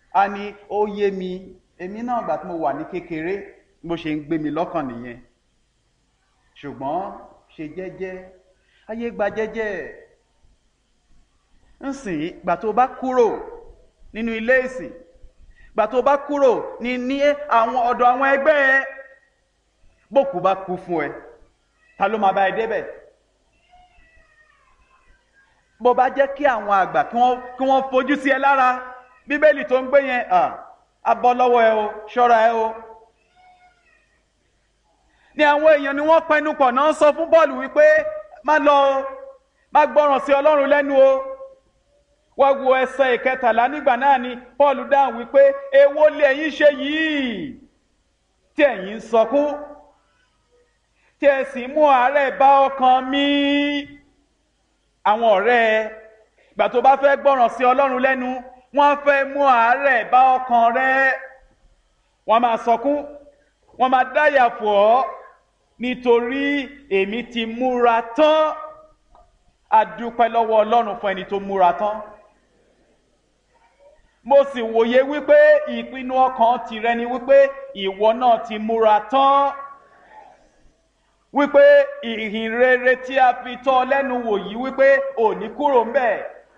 a ní ó yé mi èmi náà gbà tí mo wà ní kékeré bó ṣe ń gbé mi lọ́kàn nìyẹn ṣùgbọ́n ṣe jẹ́jẹ́ ayé gba jẹ́jẹ́ nsìn gbà tó bá kúrò nínú ilé ìsìn gbà tó bá kúrò ní ní àwọn ọ̀dọ̀ àwọn ẹgbẹ́ ẹ bókù bá kú fún ẹ ta ló máa bá ẹ débẹ̀ bó bá jẹ́ kí àwọn àgbà kí wọ́n kí wọ́n fojú sí ẹ lára bíbélì tó ń gbé yẹn á bọ́ lọ́wọ́ ẹ o ṣọ́ra ẹ o ni àwọn èèyàn ni wọ́n pẹnu pọ̀ náà sọ fún bọ́ọ̀lù wípé má lọ o má gbọ́ràn sí ọlọ́run lẹ́nu o wọ́n wo ẹsẹ̀ ìkẹtàlá nígbà náà ni paul dáhùn wípé èwo lè ẹ̀yin ṣe yìí tí ẹ̀yin ń sọkún tí ẹ sì mú àárẹ̀ bá ọkàn mi àwọn ọ̀rẹ́ ẹ ìgbà tó bá fẹ́ gbọ́ràn sí ọlọ́run lẹ́nu wọ́n fẹ́ mú àárẹ̀ bá ọkàn rẹ wọ́n máa sọkún wọ́n máa dáyà fò ọ́ nítorí èmi ti múra tán a dúpẹ́ lọ́wọ́ ọlọ́run fún ẹni tó múra tán mo sì wòye wípé ìpinnu ọkàn tìrẹ ni wípé ìwọ náà ti múra tán wípé ìhìn rere tí a fi tọ́ ọ lẹ́nu wò yìí wípé ò ní kúrò ńbẹ̀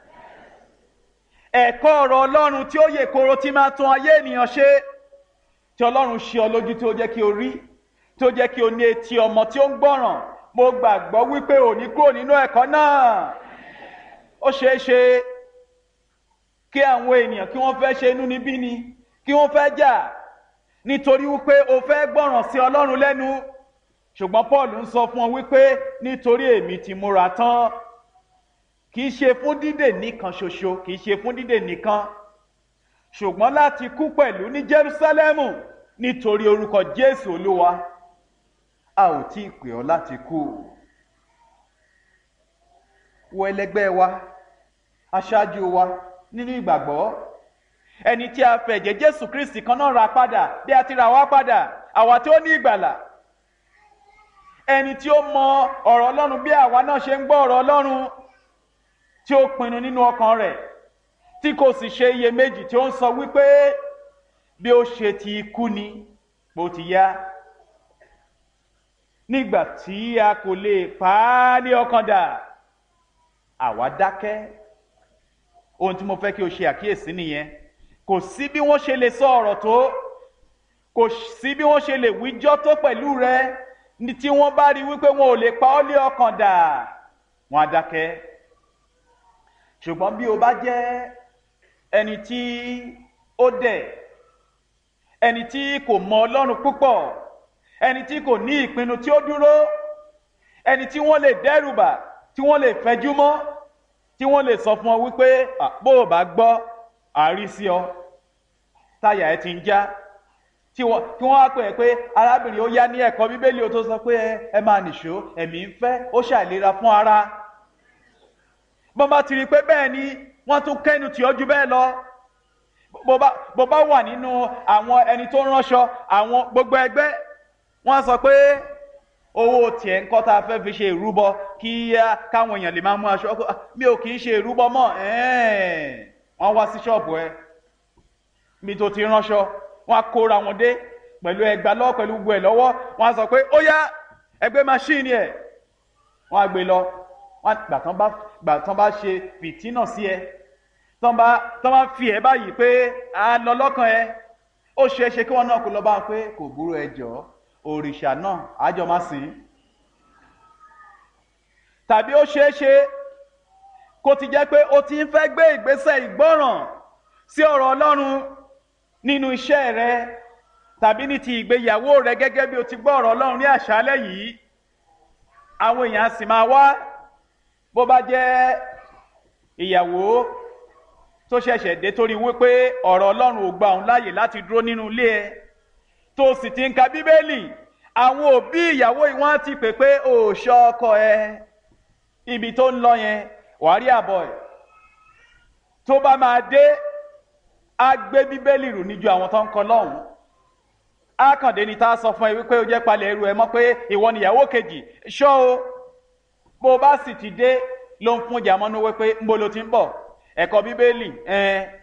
ẹ̀kọ́ ọ̀rọ̀ ọlọ́run tí ó yè koro tí máa tún ayé ènìyàn ṣe tí ọlọ́run ṣe ọ lójú tí ó jẹ́ kí o rí tí ó jẹ́ kí o ní etí ọmọ tí ó ń gbọ́ràn mo gbàgbọ́ wípé ò ní kúrò nínú ẹ̀kọ́ náà ó ṣeé ṣe kí àwọn ènìyàn kí wọ́n fẹ́ ṣe inú níbí ni kí wọ́n fẹ́ jà nítorí wípé o fẹ́ gbọ́ràn sí ọlọ́run lẹ́nu ṣùgbọ́n paul ń sọ fún ọ wípé nítorí èmi ti múra tán kì í ṣe fún dídè nìkan ṣoṣo kì í ṣe fún dídè nìkan ṣùgbọ́n láti kú pẹ̀lú ní jerusalemu nítorí orúkọ jésù olúwa a ò tí ì pè ọ́ láti kú wo ẹlẹgbẹ́ wa aṣáájú wa nínú ìgbàgbọ́ ẹni tí a fẹ̀jẹ̀ jésù kristi kan náà ra padà bí a ti ra wá padà àwa tí ó ní ìgbàlà ẹni tí ó mọ ọ̀rọ̀ ọlọ́run bí àwa náà ṣe ń gbọ́ ọ̀rọ̀ ọlọ́run tí ó pinnu nínú ọkàn rẹ̀ tí kò sì ṣe iyèméjì tí ó ń sọ wípé bí ó ṣe ti kú ni bó ti yá nígbà tí a kò lè pa á ní ọkàn dà àwa dákẹ́ ohun tí mo fẹ́ kí o ṣe àkíyèsí nìyẹn kò sí bí wọ́n ṣe lè sọ ọ̀rọ̀ tó kò sí bí wọ́n ṣe lè wíjọ́ tó pẹ̀lú rẹ ní tí wọ́n bá rí wípé wọn ò lè pa ọ́ lé ọkàn dà wọ́n á dákẹ́ ṣùgbọ́n bí o bá jẹ́ ẹni tí ó dẹ̀ ẹni tí kò mọ ọlọ́run púpọ̀ ẹni tí kò ní ìpinnu tí ó dúró ẹni tí wọ́n lè dẹ́rùbà tí wọ́n lè fẹjú mọ́ tí wọ́n lè sọ fún ọ wípé bó o bá gbọ́ àárí sí ọ táyà ẹ ti ń já tí wọ́n á pè é pé arábìnrin ó yá ní ẹ̀kọ́ bíbélì ó tó sọ pé ẹ máa nìṣó ẹ̀mí ń fẹ́ ó ṣàìlera fún ara bó bá ti rí i pé bẹ́ẹ̀ ni wọ́n tún kẹ́nu tì ọ́ ju bẹ́ẹ̀ lọ bó bá wà nínú àwọn ẹni tó ránṣọ àwọn gbogbo ẹgbẹ́ wọ́n sọ pé owó tiẹ̀ ń kọ́ tá a fẹ́ fi ṣe ìrúbọ kí káwọn èèyàn lè máa mú aṣọ mi ò kì í ṣe ìrúbọ mọ́ wọ́n wá sí ṣọ́ọ̀bù ẹ mi tó ti ránṣọ wọ́n á kóra wọn dé pẹ̀lú ẹgbàá lọ́wọ́ pẹ̀lú gbogbo ẹ̀ lọ́wọ́ wọ́n á sọ pé ó yá ẹgbẹ́ máṣíìnì ẹ̀ wọ́n á gbé lọ wọ́n gbà tán bá gbà tán bá ṣe fìtínà sí ẹ tán bá tán bá fi ẹ báyìí pé a lọ lọ́kàn ẹ ó ṣeé ṣe kí wọ́n náà kó lọ bá wọn pé kò burú ẹ jọ̀ọ́ òrìṣà náà àjọ máa sìn tàbí ó ṣeé ṣe kó ti jẹ́ pé ó ti ń fẹ́ gbé ìgbésẹ̀ ìgbọ́ràn sí ọ̀rọ̀ ọlọ́run nínú iṣẹ́ rẹ tàbí ní ti ìgbéyàwó rẹ gẹ́gẹ́ bí o ti gbọ́ ọ̀rọ̀ ọlọ́run ní àṣálẹ́ yìí àwọn èèyàn sì máa wá bó bá jẹ́ ìyàwó tó ṣẹ̀ṣẹ̀ dé torí wípé ọ̀rọ̀ ọlọ́run ò gba òun láàyè láti dúró nínú ilé ẹ tó sì ti ń ka bíbélì àwọn òbí ìyàwó yìí wọ́n ti pè pé ò ṣọ́ ọkọ ẹ ibi tó ń lọ yẹn wàá rí àbọ̀ ẹ̀ tó bá máa dé á gbé bíbélì rù níjú àwọn tó ń kọ lọ́hùn á kàn dé ni tá a sọ fún ẹ wípé ó jẹ́ palẹ̀ ẹrù ẹ mọ́ pé ìwọ nìyàwó kejì ṣọ́ o bó o bá sì ti dé ló ń fún ìjà mọ́nú wípé ń bo lo ti ń bọ̀ ẹ̀kọ́ bíbélì ẹ̀ẹ́n